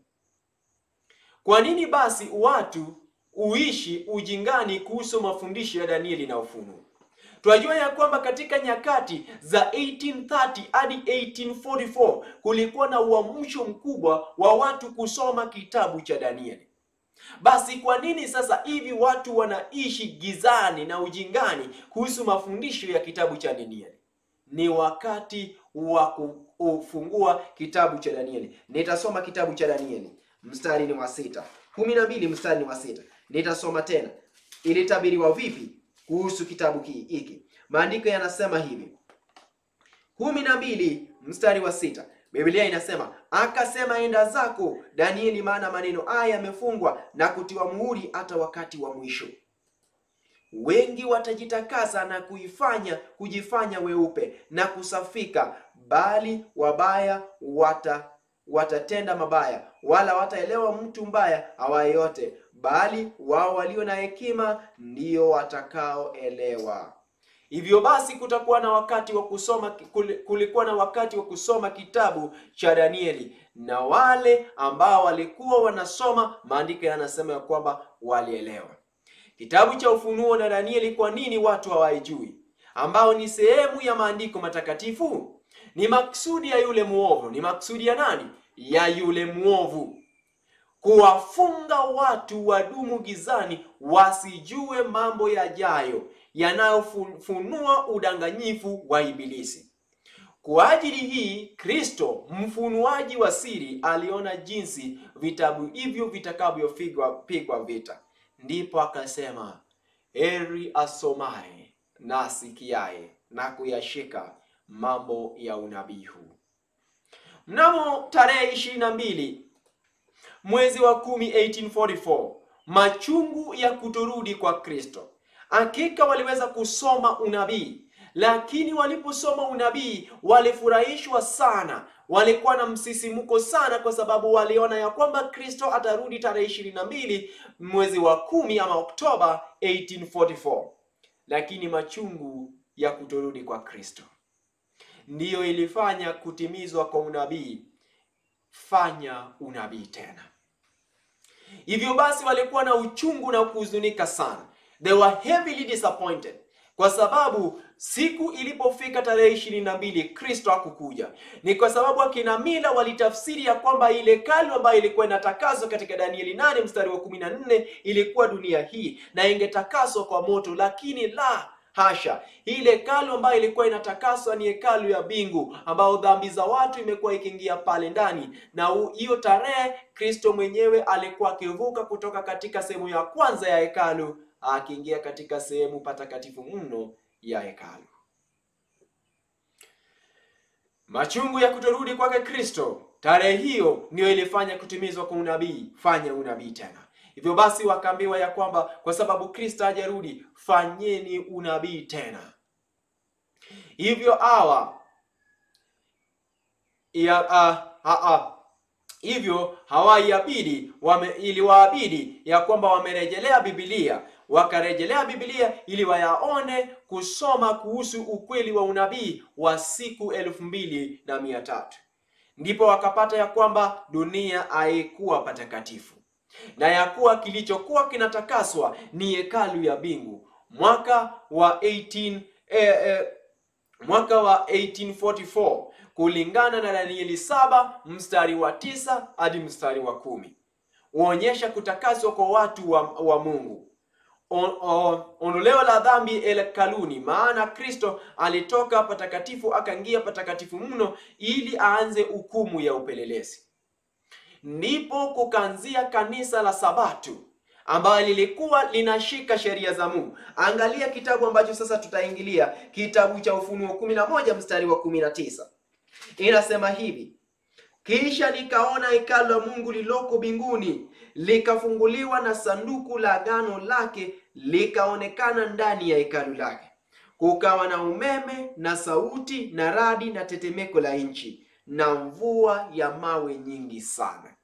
Kwa nini basi watu uishi ujingani kuhusu mafundisho ya Danieli na Ufunuo? Tunajua ya kwamba katika nyakati za 1830 hadi 1844 kulikuwa na uamsho mkubwa wa watu kusoma kitabu cha Danieli. Basi kwa nini sasa hivi watu wanaishi gizani na ujingani kuhusu mafundisho ya kitabu cha Danieli? Ni wakati wa kufungua kitabu cha Danieli. Nitasoma kitabu cha Danieli, mstari ni wa sita, kumi na mbili mstari ni wa sita. Nitasoma tena. Ilitabiriwa vipi kuhusu kitabu hiki? Maandiko yanasema hivi, kumi na mbili mstari wa sita. Biblia inasema akasema, enda zako Danieli, maana maneno haya yamefungwa na kutiwa muhuri hata wakati wa mwisho. Wengi watajitakasa na kuifanya kujifanya weupe na kusafika, bali wabaya wata watatenda mabaya, wala wataelewa mtu mbaya awaye yote, bali wao walio na hekima ndio watakaoelewa. Hivyo basi kutakuwa na wakati wa kusoma, kulikuwa na wakati wa kusoma kitabu cha Danieli, na wale ambao walikuwa wanasoma, maandiko yanasema ya kwamba walielewa kitabu cha Ufunuo na Danieli. Kwa nini watu hawaijui, ambao ni sehemu ya maandiko matakatifu? Ni maksudi ya yule muovu. Ni maksudi ya nani? Ya yule muovu, kuwafunga watu wadumu gizani, wasijue mambo yajayo yanayofunua udanganyifu wa Ibilisi. Kwa ajili hii Kristo mfunuaji wa siri aliona jinsi vitabu hivyo vitakavyopigwa pigwa vita, ndipo akasema, heri asomaye na asikiaye na kuyashika mambo ya unabii huu. Mnamo tarehe ishirini na mbili mwezi wa kumi 1844 machungu ya kutorudi kwa Kristo Hakika waliweza kusoma unabii lakini waliposoma unabii walifurahishwa sana, walikuwa na msisimuko sana, kwa sababu waliona ya kwamba Kristo atarudi tarehe ishirini na mbili mwezi wa kumi ama Oktoba 1844. Lakini machungu ya kutorudi kwa Kristo ndiyo ilifanya kutimizwa kwa unabii, fanya unabii tena. Hivyo basi walikuwa na uchungu na kuhuzunika sana, they were heavily disappointed kwa sababu siku ilipofika tarehe ishirini na mbili Kristo hakukuja. Ni kwa sababu akina mila walitafsiri ya kwamba ile hekalu ambayo ilikuwa inatakaswa katika Danieli nane mstari wa kumi na nne ilikuwa dunia hii na ingetakaswa kwa moto, lakini la hasha, ile hekalu ambayo ilikuwa inatakaswa ni hekalu ya mbingu, ambayo dhambi za watu imekuwa ikiingia pale ndani, na hiyo tarehe Kristo mwenyewe alikuwa akivuka kutoka katika sehemu ya kwanza ya hekalu akiingia katika sehemu patakatifu mno ya hekalu. Machungu ya kutorudi kwake Kristo, tarehe hiyo ndiyo ilifanya kutimizwa kwa unabii, fanya unabii tena. Hivyo basi wakaambiwa ya kwamba kwa sababu Kristo hajarudi, fanyeni unabii tena. Hivyo hawa ya uh, uh, uh, hivyo hawaiabidi wame, iliwaabidi ya kwamba wamerejelea Biblia wakarejelea Biblia ili wayaone kusoma kuhusu ukweli wa unabii wa siku elfu mbili na mia tatu ndipo wakapata ya kwamba dunia haikuwa patakatifu na ya kuwa kilichokuwa kinatakaswa ni hekalu ya mbingu. Mwaka wa 18, eh, eh, mwaka wa 1844 kulingana na Danieli saba mstari wa tisa hadi mstari wa kumi huonyesha kutakaswa kwa watu wa, wa Mungu On- on- ondoleo la dhambi hekaluni, maana Kristo alitoka patakatifu akaingia patakatifu mno ili aanze hukumu ya upelelezi. Ndipo kukaanzia kanisa la Sabato ambayo lilikuwa linashika sheria za Mungu. Angalia kitabu ambacho sasa tutaingilia, kitabu cha Ufunuo kumi na moja mstari wa kumi na tisa inasema hivi: kisha nikaona hekalu la Mungu lililoko mbinguni likafunguliwa, na sanduku la agano lake likaonekana ndani ya hekalu lake. Kukawa na umeme na sauti na radi na tetemeko la nchi na mvua ya mawe nyingi sana.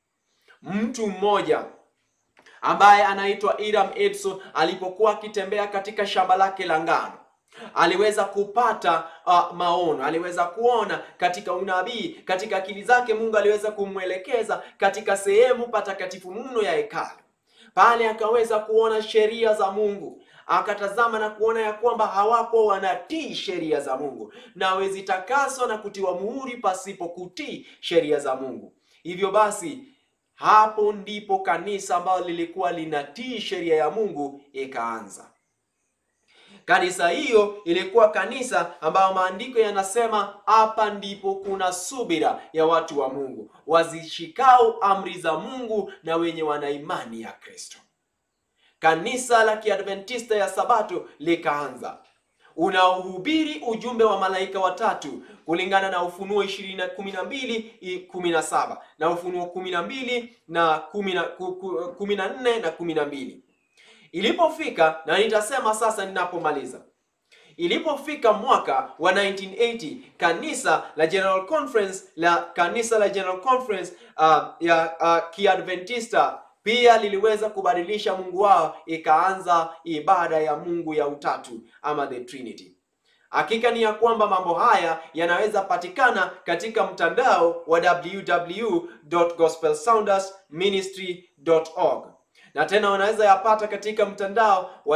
Mtu mmoja ambaye anaitwa Hiram Edson alipokuwa akitembea katika shamba lake la ngano aliweza kupata uh, maono, aliweza kuona katika unabii, katika akili zake Mungu aliweza kumwelekeza katika sehemu patakatifu mno ya hekalu. Pale akaweza kuona sheria za Mungu, akatazama na kuona ya kwamba hawako wanatii sheria za Mungu na hawezi takaswa na kutiwa muhuri pasipo kutii sheria za Mungu. Hivyo basi hapo ndipo kanisa ambalo lilikuwa linatii sheria ya Mungu ikaanza. Kanisa hiyo ilikuwa kanisa ambayo maandiko yanasema hapa ndipo kuna subira ya watu wa Mungu wazishikao amri za Mungu na wenye wana imani ya Kristo. Kanisa la Kiadventista ya Sabato likaanza unaohubiri ujumbe wa malaika watatu kulingana na Ufunuo ishirini na kumi na mbili kumi na saba na Ufunuo kumi na mbili na kumi na nne na kumi na mbili Ilipofika na nitasema sasa ninapomaliza, ilipofika mwaka wa 1980 kanisa la General Conference la kanisa la General Conference uh, ya uh, Kiadventista pia liliweza kubadilisha Mungu wao, ikaanza ibada ya Mungu ya utatu ama the Trinity. Hakika ni ya kwamba mambo haya yanaweza patikana katika mtandao wa www.gospelsoundersministry.org na tena wanaweza yapata katika mtandao wa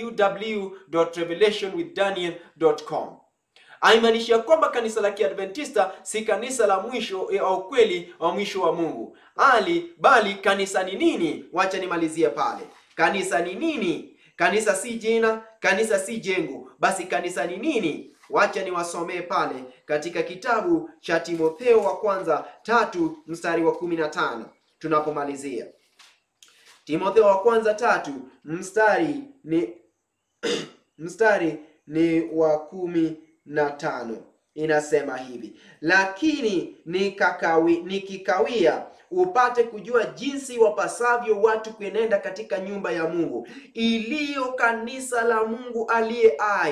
www.revelationwithdaniel.com. Haimaanishi ya kwamba kanisa la Kiadventista si kanisa la mwisho wa ukweli wa mwisho wa Mungu ali bali kanisa ni nini? Wacha nimalizie pale. Kanisa ni nini? Kanisa si jina, kanisa si jengo, basi kanisa ni nini? Wacha niwasomee pale katika kitabu cha Timotheo wa kwanza tatu mstari wa kumi na tano tunapomalizia. Timotheo wa kwanza tatu mstari ni mstari ni wa kumi na tano inasema hivi: lakini nikakawi, nikikawia upate kujua jinsi wapasavyo watu kuenenda katika nyumba ya Mungu iliyo kanisa la Mungu aliye hai,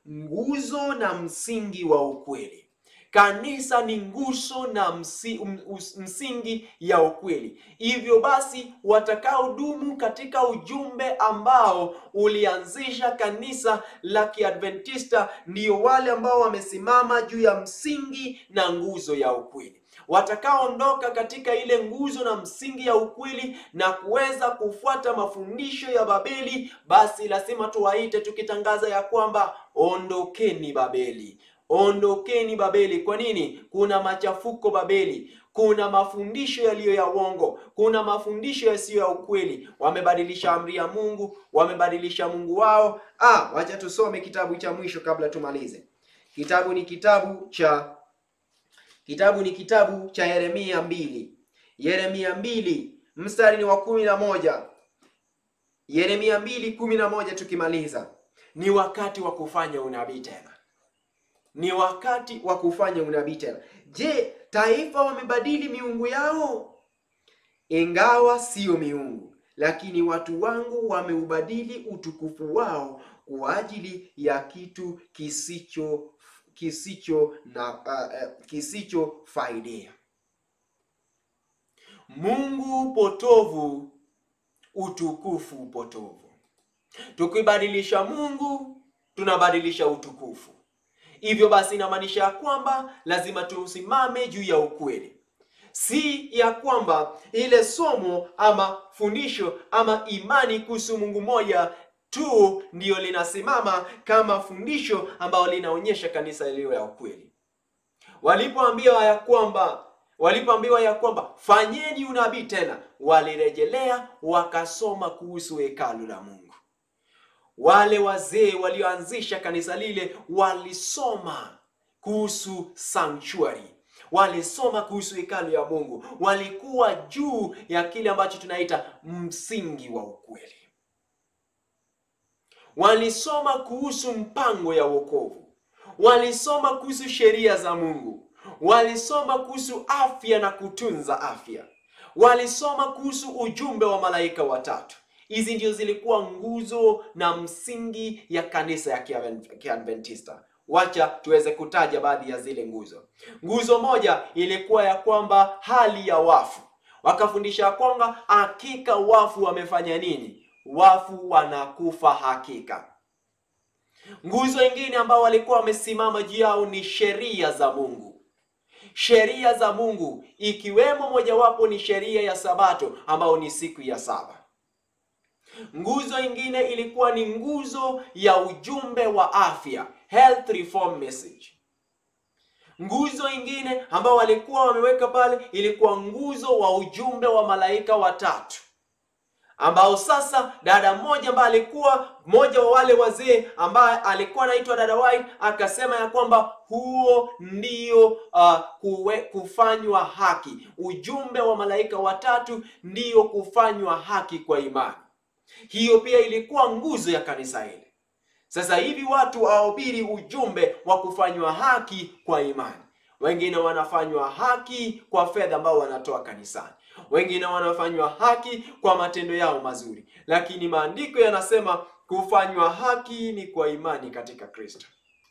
nguzo na msingi wa ukweli. Kanisa ni nguzo na msi, um, us- msingi ya ukweli. Hivyo basi, watakaodumu katika ujumbe ambao ulianzisha kanisa la Kiadventista ndio wale ambao wamesimama juu ya msingi na nguzo ya ukweli. Watakaoondoka katika ile nguzo na msingi ya ukweli na kuweza kufuata mafundisho ya Babeli, basi lazima tuwaite tukitangaza ya kwamba ondokeni Babeli. Ondokeni Babeli. Kwa nini? Kuna machafuko Babeli, kuna mafundisho yaliyo ya uongo, kuna mafundisho yasiyo ya ukweli. Wamebadilisha amri ya Mungu, wamebadilisha Mungu wao. Ah, wacha tusome kitabu cha mwisho kabla tumalize. Kitabu ni kitabu cha kitabu ni kitabu cha Yeremia mbili. Yeremia mbili mstari ni wa kumi na moja. Yeremia mbili kumi na moja tukimaliza. Ni wakati wa kufanya unabii tena ni wakati wa kufanya unabii tena. Je, taifa wamebadili miungu yao? Ingawa siyo miungu, lakini watu wangu wameubadili utukufu wao kwa ajili ya kitu kisicho kisicho na uh, uh, kisicho faidia. Mungu potovu, utukufu potovu. Tukibadilisha Mungu, tunabadilisha utukufu. Hivyo basi inamaanisha ya kwamba lazima tusimame juu ya ukweli, si ya kwamba ile somo ama fundisho ama imani kuhusu Mungu moja tu ndiyo linasimama kama fundisho ambalo linaonyesha kanisa iliyo ya ukweli. Walipoambiwa ya kwamba walipoambiwa ya kwamba fanyeni unabii tena, walirejelea wakasoma kuhusu hekalu la Mungu. Wale wazee walioanzisha kanisa lile walisoma kuhusu sanctuary, walisoma kuhusu hekalu ya Mungu, walikuwa juu ya kile ambacho tunaita msingi wa ukweli. Walisoma kuhusu mpango ya wokovu, walisoma kuhusu sheria za Mungu, walisoma kuhusu afya na kutunza afya, walisoma kuhusu ujumbe wa malaika watatu. Hizi ndio zilikuwa nguzo na msingi ya kanisa ya Kiaven- Kiadventista. Wacha tuweze kutaja baadhi ya zile nguzo. Nguzo moja ilikuwa ya kwamba hali ya wafu, wakafundisha kwamba hakika wafu wamefanya nini? Wafu wanakufa hakika. Nguzo ingine ambao walikuwa wamesimama juu yao ni sheria za Mungu sheria za Mungu ikiwemo mojawapo ni sheria ya Sabato ambayo ni siku ya saba. Nguzo ingine ilikuwa ni nguzo ya ujumbe wa afya, health reform message. Nguzo ingine ambao walikuwa wameweka pale ilikuwa nguzo wa ujumbe wa malaika watatu ambao sasa dada mmoja ambaye alikuwa mmoja wa wale wazee ambaye alikuwa anaitwa dada White akasema ya kwamba huo ndio uh, kuwe, kufanywa haki. Ujumbe wa malaika watatu ndio kufanywa haki kwa imani. Hiyo pia ilikuwa nguzo ya kanisa hili. Sasa hivi watu wahubiri ujumbe wa kufanywa haki kwa imani. Wengine wanafanywa haki kwa fedha ambao wanatoa kanisani, wengine wanafanywa haki kwa matendo yao mazuri, lakini maandiko yanasema kufanywa haki ni kwa imani katika Kristo.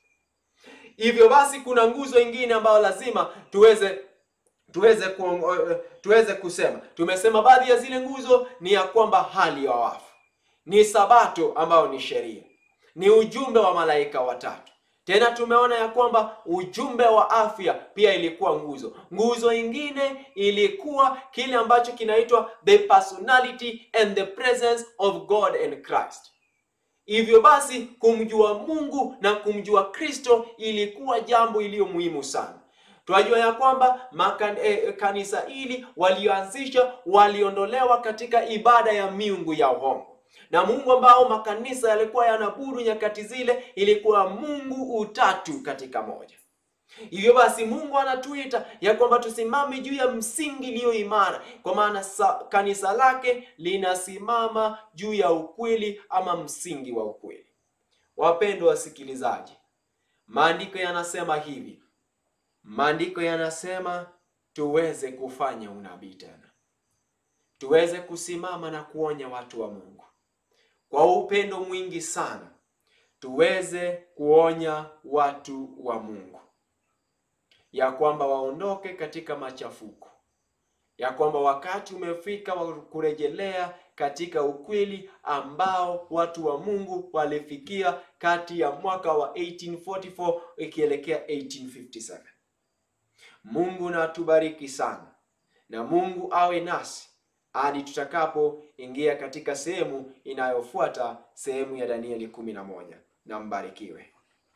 Hivyo basi, kuna nguzo ingine ambayo lazima tuweze tuweze ku, tuweze kusema. Tumesema baadhi ya zile nguzo ni ya kwamba hali ya wafu, ni sabato ambayo ni sheria, ni ujumbe wa malaika watatu. Tena tumeona ya kwamba ujumbe wa afya pia ilikuwa nguzo. Nguzo ingine ilikuwa kile ambacho kinaitwa the personality and the presence of God and Christ. Hivyo basi kumjua Mungu na kumjua Kristo ilikuwa jambo iliyo muhimu sana. Tunajua ya kwamba makan, eh, kanisa hili walioanzisha waliondolewa katika ibada ya miungu ya uongo na Mungu ambao makanisa yalikuwa yanaabudu nyakati zile ilikuwa Mungu utatu katika moja. Hivyo basi Mungu anatuita ya kwamba tusimame juu ya msingi iliyo imara, kwa maana kanisa lake linasimama juu ya ukweli ama msingi wa ukweli. Wapendwa wasikilizaji, maandiko yanasema hivi, maandiko yanasema tuweze kufanya unabii tena, tuweze kusimama na kuonya watu wa Mungu kwa upendo mwingi sana tuweze kuonya watu wa Mungu ya kwamba waondoke katika machafuko, ya kwamba wakati umefika wa kurejelea katika ukweli ambao watu wa Mungu walifikia kati ya mwaka wa 1844 ikielekea 1857. Mungu na atubariki sana, na Mungu awe nasi hadi tutakapoingia katika sehemu inayofuata, sehemu ya Danieli kumi na moja. Na mbarikiwe.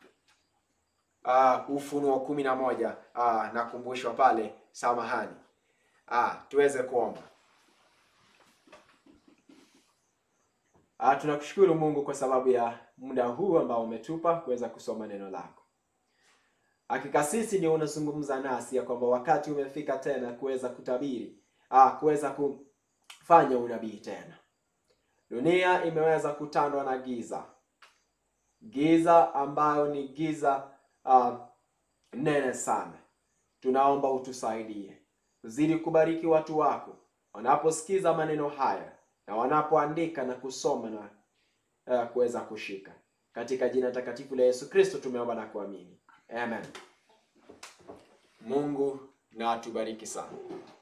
Uh, Ufunuo kumi na moja. Uh, nakumbushwa pale, samahani. Uh, tuweze kuomba. Uh, tunakushukuru Mungu kwa sababu ya muda huu ambao umetupa kuweza kusoma neno lako. Hakika sisi ndio unazungumza nasi ya kwamba wakati umefika tena kuweza kutabiri, ah, kuweza kufanya unabii tena. Dunia imeweza kutandwa na giza, giza ambayo ni giza ah, nene sana. Tunaomba utusaidie, uzidi kubariki watu wako wanaposikiza maneno haya na wanapoandika na kusoma na uh, kuweza kushika. Katika jina takatifu la Yesu Kristo tumeomba na kuamini. Amen. Mungu na atubariki sana.